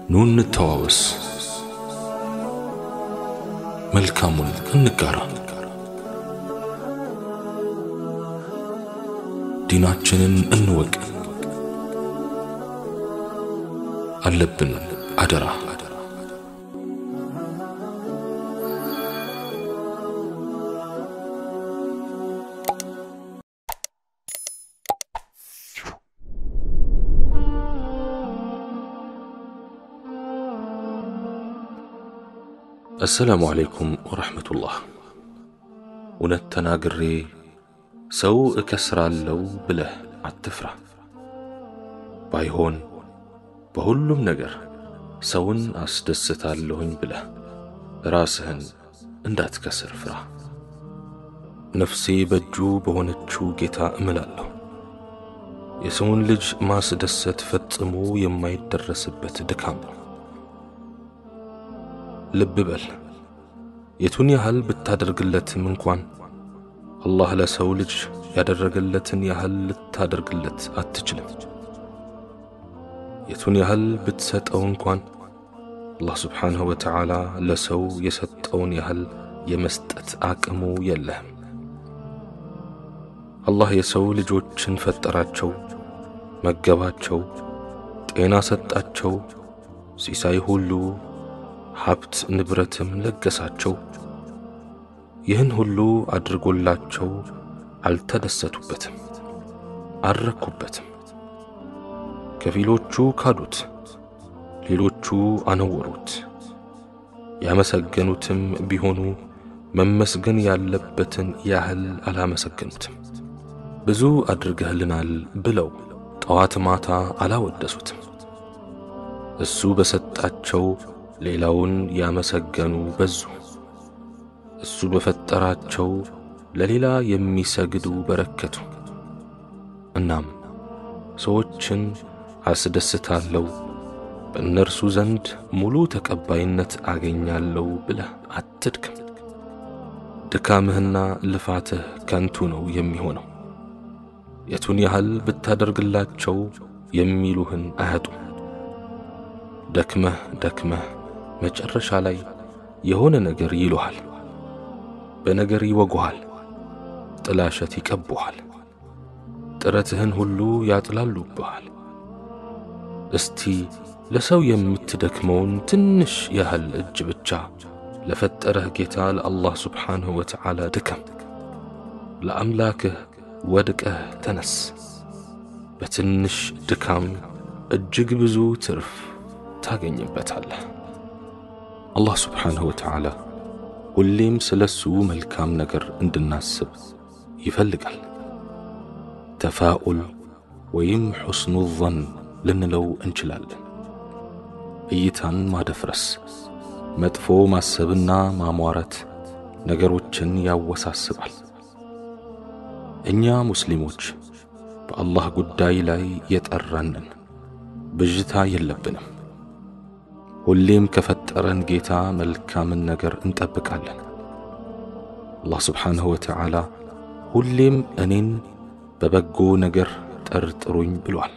ኑ እንተዋወስ፣ መልካሙን እንጋራ፣ ዲናችንን እንወቅ። አለብን አደራ አሰላሙ አለይኩም ወረሕመቱላህ። እውነት ተናግሬ ሰው እከስራለሁ ብለህ አትፍራ። ባይሆን በሁሉም ነገር ሰውን አስደስታለሁኝ ብለህ ራስህን እንዳትከስር ፍራ። ነፍሴ በእጁ በሆነችው ጌታ እምላለሁ። የሰውን ልጅ ማስደሰት ፈጽሞ የማይደረስበት ድካም ነው። ልብ በል የቱን ያህል ብታደርግለትም እንኳን አላህ ለሰው ልጅ ያደረገለትን ያህል ልታደርግለት አትችልም። የቱን ያህል ብትሰጠው እንኳን አላህ ስብሓንሁ ወተዓላ ለሰው የሰጠውን ያህል የመስጠት አቅሙ የለህም። አላህ የሰው ልጆችን ፈጠራቸው፣ መገባቸው፣ ጤና ሰጣቸው፣ ሲሳይ ሁሉ ሀብት ንብረትም ለገሳቸው። ይህን ሁሉ አድርጎላቸው አልተደሰቱበትም፣ አልረኩበትም። ከፊሎቹ ካዱት፣ ሌሎቹ አነወሩት። ያመሰገኑትም ቢሆኑ መመስገን ያለበትን ያህል አላመሰገኑትም። ብዙ አድርገህልናል ብለው ጠዋት ማታ አላወደሱትም። እሱ በሰጣቸው ሌላውን ያመሰገኑ በዙ። እሱ በፈጠራቸው ለሌላ የሚሰግዱ በረከቱ። እናም ሰዎችን አስደስታለሁ፣ በእነርሱ ዘንድ ሙሉ ተቀባይነት አገኛለሁ ብለህ አትድክም። ድካምህና ልፋትህ ከንቱ ነው የሚሆነው። የቱን ያህል ብታደርግላቸው የሚሉህን አያጡም። ደክመህ ደክመህ መጨረሻ ላይ የሆነ ነገር ይሉሃል፣ በነገር ይወጉሃል፣ ጥላሸት ይቀቡሃል፣ ጥረትህን ሁሉ ያጥላሉብሃል። እስቲ ለሰው የምትደክመውን ትንሽ ያህል እጅ ብቻ ለፈጠረህ ጌታ ለአላህ ስብሓንሁ ወተዓላ ድከም። ለአምላክህ ወድቀህ ተነስ። በትንሽ ድካም እጅግ ብዙ ትርፍ ታገኝበታለህ። አላህ ስብሓንሁ ወተዓላ ሁሌም ስለ እሱ መልካም ነገር እንድናስብ ይፈልጋል። ተፋኡል ወይም ሑስኑ ظን ልንለው እንችላለን። እይታን ማደፍረስ፣ መጥፎ ማሰብና ማሟረት ነገሮችን ያወሳስባል። እኛ ሙስሊሞች በአላህ ጉዳይ ላይ የጠራንን ብዥታ የለብንም። ሁሌም ከፈጠረን ጌታ መልካምን ነገር እንጠብቃለን። አላህ ስብሓንሁ ወተዓላ ሁሌም እኔን በበጎ ነገር ጠርጥሩኝ ብሏል።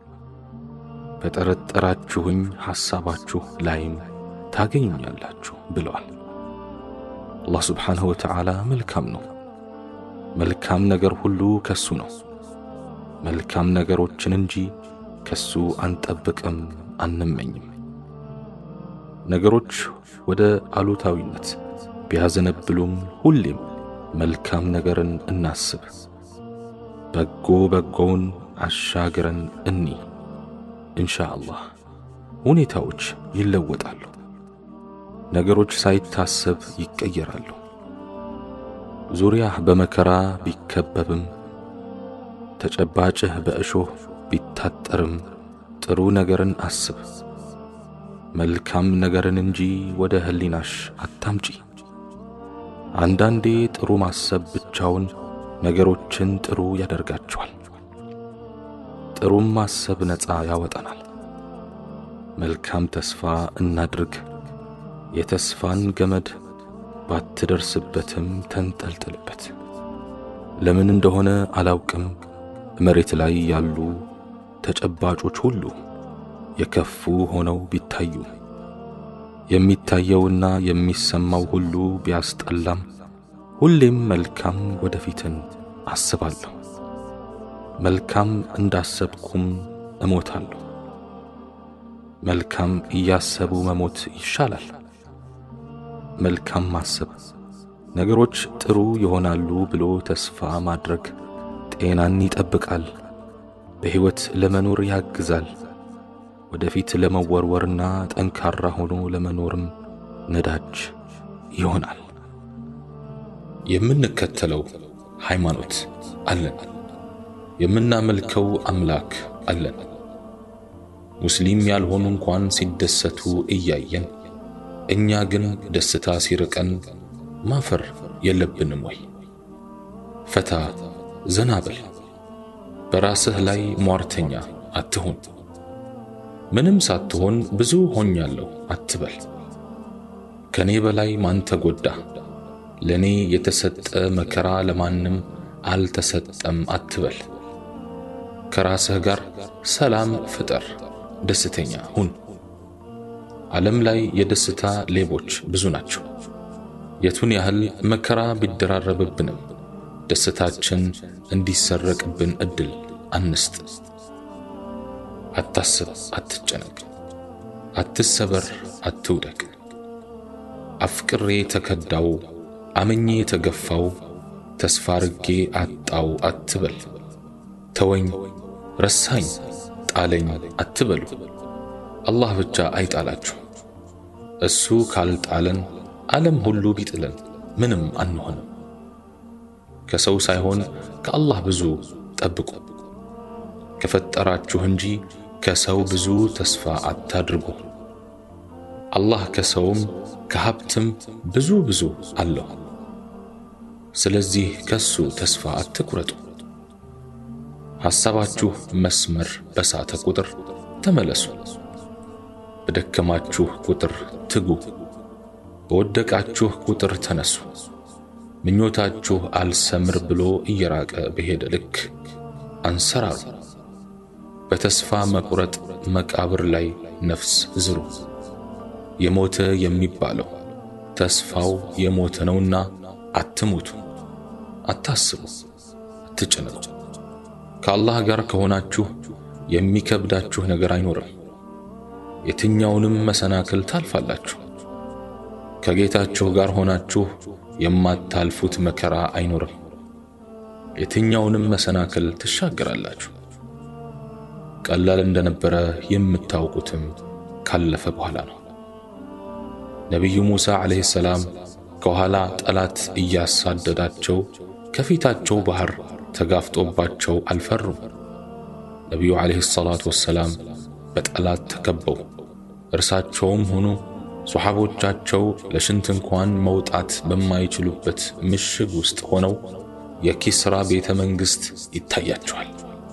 በጠረጠራችሁኝ ሐሳባችሁ ላይም ታገኙኛላችሁ ብለዋል። አላህ ስብሓንሁ ወተዓላ መልካም ነው። መልካም ነገር ሁሉ ከሱ ነው። መልካም ነገሮችን እንጂ ከሱ አንጠብቅም፣ አንመኝም። ነገሮች ወደ አሉታዊነት ቢያዘነብሉም ሁሌም መልካም ነገርን እናስብ። በጎ በጎውን አሻግረን እኒ እንሻ አላህ ሁኔታዎች ይለወጣሉ። ነገሮች ሳይታሰብ ይቀየራሉ። ዙሪያህ በመከራ ቢከበብም ተጨባጭህ በእሾህ ቢታጠርም ጥሩ ነገርን አስብ። መልካም ነገርን እንጂ ወደ ህሊናሽ አታምጪ። አንዳንዴ ጥሩ ማሰብ ብቻውን ነገሮችን ጥሩ ያደርጋቸዋል። ጥሩም ማሰብ ነፃ ያወጣናል። መልካም ተስፋ እናድርግ። የተስፋን ገመድ ባትደርስበትም ተንጠልጥልበት። ለምን እንደሆነ አላውቅም፣ መሬት ላይ ያሉ ተጨባጮች ሁሉ የከፉ ሆነው ቢታዩ የሚታየውና የሚሰማው ሁሉ ቢያስጠላም ሁሌም መልካም ወደፊትን አስባለሁ። መልካም እንዳሰብኩም እሞታለሁ። መልካም እያሰቡ መሞት ይሻላል። መልካም ማሰብ ነገሮች ጥሩ ይሆናሉ ብሎ ተስፋ ማድረግ ጤናን ይጠብቃል፣ በሕይወት ለመኖር ያግዛል። ወደፊት ለመወርወርና ጠንካራ ሆኖ ለመኖርም ነዳጅ ይሆናል። የምንከተለው ሃይማኖት አለን። የምናመልከው አምላክ አለን። ሙስሊም ያልሆኑ እንኳን ሲደሰቱ እያየን እኛ ግን ደስታ ሲርቀን ማፈር የለብንም ወይ? ፈታ ዘና በል። በራስህ ላይ ሟርተኛ አትሁን። ምንም ሳትሆን ብዙ ሆኛለሁ አትበል። ከኔ በላይ ማን ተጎዳ? ለኔ የተሰጠ መከራ ለማንም አልተሰጠም አትበል። ከራስህ ጋር ሰላም ፍጠር፣ ደስተኛ ሁን። ዓለም ላይ የደስታ ሌቦች ብዙ ናቸው። የቱን ያህል መከራ ቢደራረብብንም ደስታችን እንዲሰረቅብን እድል አንስጥ። አታስብ፣ አትጨነቅ፣ አትሰበር፣ አትውደቅ። አፍቅሬ ተከዳው፣ አምኜ ተገፋው፣ ተስፋ ርጌ አጣው አትበል። ተወኝ፣ ረሳኝ፣ ጣለኝ አትበሉ። አላህ ብቻ አይጣላችሁ። እሱ ካልጣለን ዓለም ሁሉ ቢጥለን ምንም አንሆንም። ከሰው ሳይሆን ከአላህ ብዙ ጠብቁ። ከፈጠራችሁ እንጂ ከሰው ብዙ ተስፋ አታድርጉ። አላህ ከሰውም ከሀብትም ብዙ ብዙ አለው። ስለዚህ ከሱ ተስፋ አትቁረጡ። ሐሳባችሁ መስመር በሳተ ቁጥር ተመለሱ። በደከማችሁ ቁጥር ትጉ። በወደቃችሁ ቁጥር ተነሱ። ምኞታችሁ አልሰምር ብሎ እየራቀ በሄደ ልክ አንሰራሩ። በተስፋ መቁረጥ መቃብር ላይ ነፍስ ዝሩ። የሞተ የሚባለው ተስፋው የሞተ ነውና አትሙቱ፣ አታስቡ፣ አትጨነቁ። ከአላህ ጋር ከሆናችሁ የሚከብዳችሁ ነገር አይኖርም። የትኛውንም መሰናክል ታልፋላችሁ። ከጌታችሁ ጋር ሆናችሁ የማታልፉት መከራ አይኖርም። የትኛውንም መሰናክል ትሻገራላችሁ። ቀላል እንደነበረ የምታውቁትም ካለፈ በኋላ ነው። ነቢዩ ሙሳ ዓለይሂ ሰላም ከኋላ ጠላት እያሳደዳቸው ከፊታቸው ባህር ተጋፍጦባቸው አልፈሩም። ነቢዩ ዓለይሂ ሰላቱ ወሰላም በጠላት ተከበው እርሳቸውም ሆኑ ሶሓቦቻቸው ለሽንት እንኳን መውጣት በማይችሉበት ምሽግ ውስጥ ሆነው የኪስራ ቤተ መንግሥት ይታያቸዋል።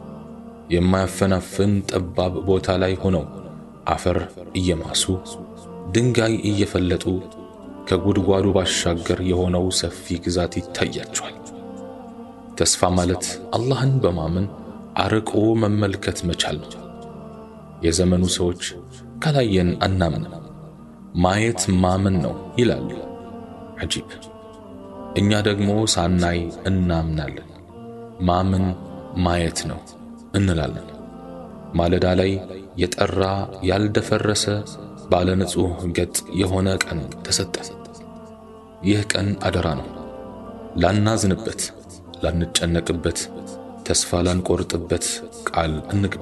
የማያፈናፍን ጠባብ ቦታ ላይ ሆነው አፈር እየማሱ ድንጋይ እየፈለጡ ከጉድጓዱ ባሻገር የሆነው ሰፊ ግዛት ይታያቸዋል። ተስፋ ማለት አላህን በማመን አርቆ መመልከት መቻል ነው። የዘመኑ ሰዎች ካላየን አናምንም፣ ማየት ማመን ነው ይላሉ። አጂብ! እኛ ደግሞ ሳናይ እናምናለን። ማመን ማየት ነው እንላለን። ማለዳ ላይ የጠራ ያልደፈረሰ ባለ ንጹሕ ገጽ የሆነ ቀን ተሰጠን። ይህ ቀን አደራ ነው። ላናዝንበት፣ ላንጨነቅበት፣ ተስፋ ላንቆርጥበት ቃል እንግባ።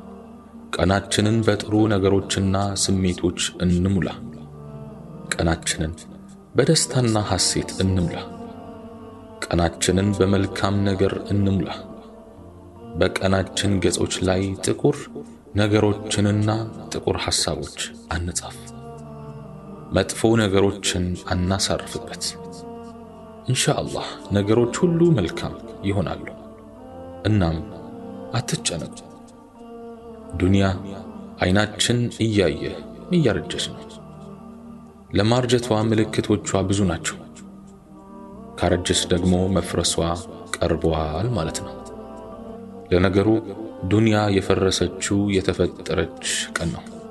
ቀናችንን በጥሩ ነገሮችና ስሜቶች እንሙላ። ቀናችንን በደስታና ሐሴት እንሙላ። ቀናችንን በመልካም ነገር እንሙላ። በቀናችን ገጾች ላይ ጥቁር ነገሮችንና ጥቁር ሐሳቦች አንጻፍ። መጥፎ ነገሮችን አናሳርፍበት። ኢንሻአላህ ነገሮች ሁሉ መልካም ይሆናሉ። እናም አትጨነቁ። ዱንያ አይናችን እያየ እያረጀች ነው። ለማርጀቷ ምልክቶቿ ብዙ ናቸው። ካረጀች ደግሞ መፍረሷ ቀርቧል ማለት ነው። ለነገሩ ዱንያ የፈረሰችው የተፈጠረች ቀን ነው።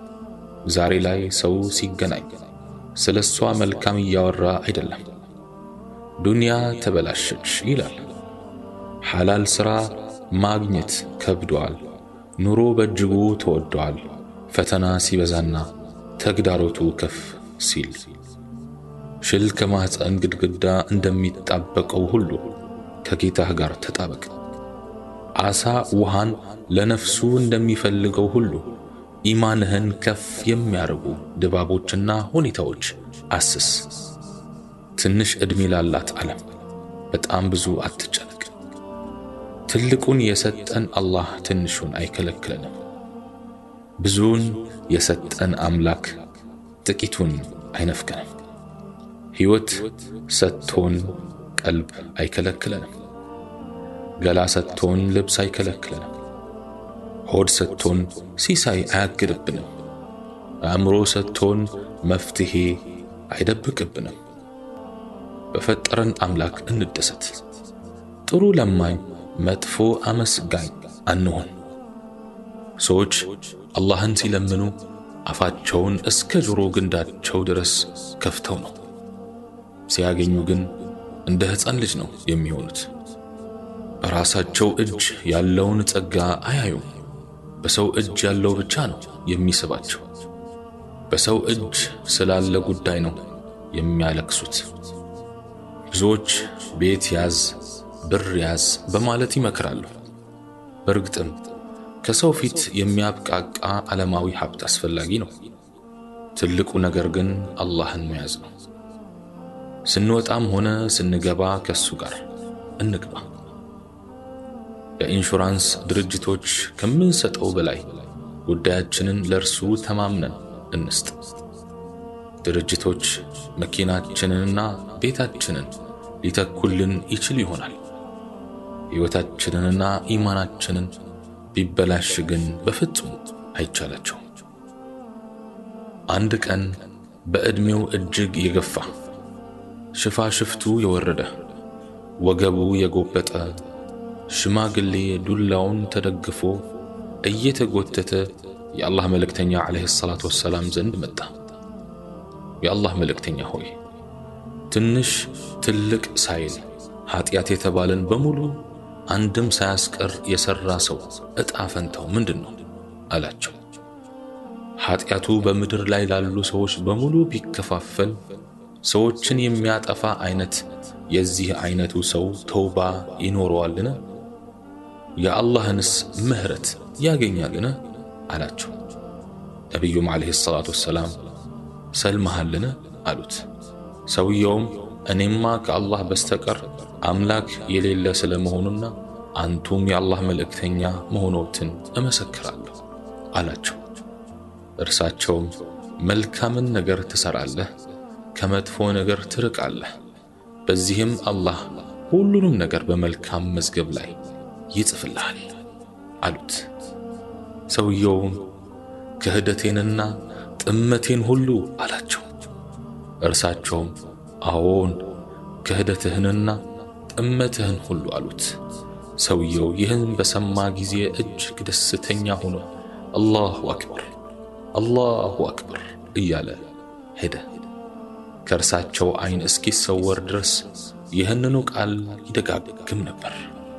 ዛሬ ላይ ሰው ሲገናኝ ስለ እሷ መልካም እያወራ አይደለም። ዱንያ ተበላሸች ይላል። ሐላል ሥራ ማግኘት ከብዷል። ኑሮ በእጅጉ ተወዷል። ፈተና ሲበዛና ተግዳሮቱ ከፍ ሲል ሽል ከማኅፀን ግድግዳ እንደሚጣበቀው ሁሉ ከጌታህ ጋር ተጣበቅ። ዓሣ ውሃን ለነፍሱ እንደሚፈልገው ሁሉ ኢማንህን ከፍ የሚያደርጉ ድባቦችና ሁኔታዎች አስስ። ትንሽ ዕድሜ ላላት ዓለም በጣም ብዙ አትጨነቅ። ትልቁን የሰጠን አላህ ትንሹን አይከለክለንም። ብዙውን የሰጠን አምላክ ጥቂቱን አይነፍገንም። ሕይወት ሰጥቶን ቀልብ አይከለክለንም። ገላ ሰጥቶን ልብስ አይከለክለንም። ሆድ ሰጥቶን ሲሳይ አያግድብንም። አእምሮ ሰጥቶን መፍትሔ አይደብቅብንም። በፈጠረን አምላክ እንደሰት። ጥሩ ለማኝ፣ መጥፎ አመስጋኝ አንሆን። ሰዎች አላህን ሲለምኑ አፋቸውን እስከ ጆሮ ግንዳቸው ድረስ ከፍተው ነው። ሲያገኙ ግን እንደ ሕፃን ልጅ ነው የሚሆኑት። በራሳቸው እጅ ያለውን ጸጋ አያዩም። በሰው እጅ ያለው ብቻ ነው የሚስባቸው። በሰው እጅ ስላለ ጉዳይ ነው የሚያለቅሱት። ብዙዎች ቤት ያዝ፣ ብር ያዝ በማለት ይመክራሉ። በእርግጥም ከሰው ፊት የሚያብቃቃ ዓለማዊ ሀብት አስፈላጊ ነው። ትልቁ ነገር ግን አላህን መያዝ ነው። ስንወጣም ሆነ ስንገባ ከሱ ጋር እንግባ። ለኢንሹራንስ ድርጅቶች ከምንሰጠው በላይ ጉዳያችንን ለእርሱ ተማምነን እንስጥ። ድርጅቶች መኪናችንንና ቤታችንን ሊተኩልን ይችል ይሆናል። ሕይወታችንንና ኢማናችንን ቢበላሽ ግን በፍጹም አይቻላቸውም። አንድ ቀን በዕድሜው እጅግ የገፋ ሽፋሽፍቱ የወረደ ወገቡ የጎበጠ ሽማግሌ ዱላውን ተደግፎ እየተጎተተ የአላህ መልእክተኛ ዓለይሂ ሰላቱ ወሰላም ዘንድ መጣ። የአላህ መልእክተኛ ሆይ ትንሽ ትልቅ ሳይል ኀጢአት የተባለን በሙሉ አንድም ሳያስቀር የሠራ ሰው ዕጣ ፈንታው ምንድን ነው አላቸው። ኀጢአቱ በምድር ላይ ላሉ ሰዎች በሙሉ ቢከፋፈል ሰዎችን የሚያጠፋ አይነት የዚህ አይነቱ ሰው ተውባ ይኖረዋልን? የአላህንስ ምህረት ያገኛልን? አላቸው። ነቢዩም ዓለይሂ ሰላቱ ወሰላም ሰልመሃልን? አሉት። ሰውየውም እኔማ ከአላህ በስተቀር አምላክ የሌለ ስለ መሆኑና አንቱም የአላህ መልእክተኛ መሆኖትን እመሰክራለሁ አላቸው። እርሳቸውም መልካምን ነገር ትሠራለህ፣ ከመጥፎ ነገር ትርቃለህ፣ በዚህም አላህ ሁሉንም ነገር በመልካም መዝገብ ላይ ይጽፍልሃል አሉት። ሰውየውም ክህደቴንና ጥመቴን ሁሉ አላቸው። እርሳቸውም አዎን ክህደትህንና ጥመትህን ሁሉ አሉት። ሰውየው ይህን በሰማ ጊዜ እጅግ ደስተኛ ሆኖ አላሁ አክበር አላሁ አክበር እያለ ሄደ። ከእርሳቸው ዐይን እስኪሰወር ድረስ ይህንኑ ቃል ይደጋግም ነበር።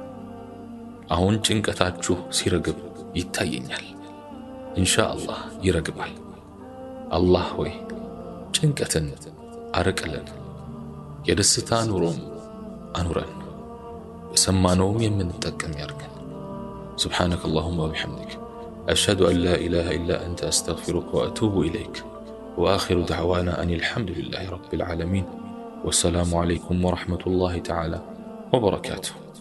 አሁን ጭንቀታችሁ ሲረግብ ይታየኛል። ኢንሻ አላህ ይረግባል። አላህ ሆይ ጭንቀትን አርቅልን፣ የደስታ ኑሮም አኑረን፣ በሰማነውም የምንጠቀም ያርገን። سبحانك اللهم وبحمدك أشهد أن لا إله إلا أنت أستغفرك وأتوب إليك وآخر دعوانا أن الحمد لله رب العالمين والسلام عليكم ورحمة الله تعالى وبركاته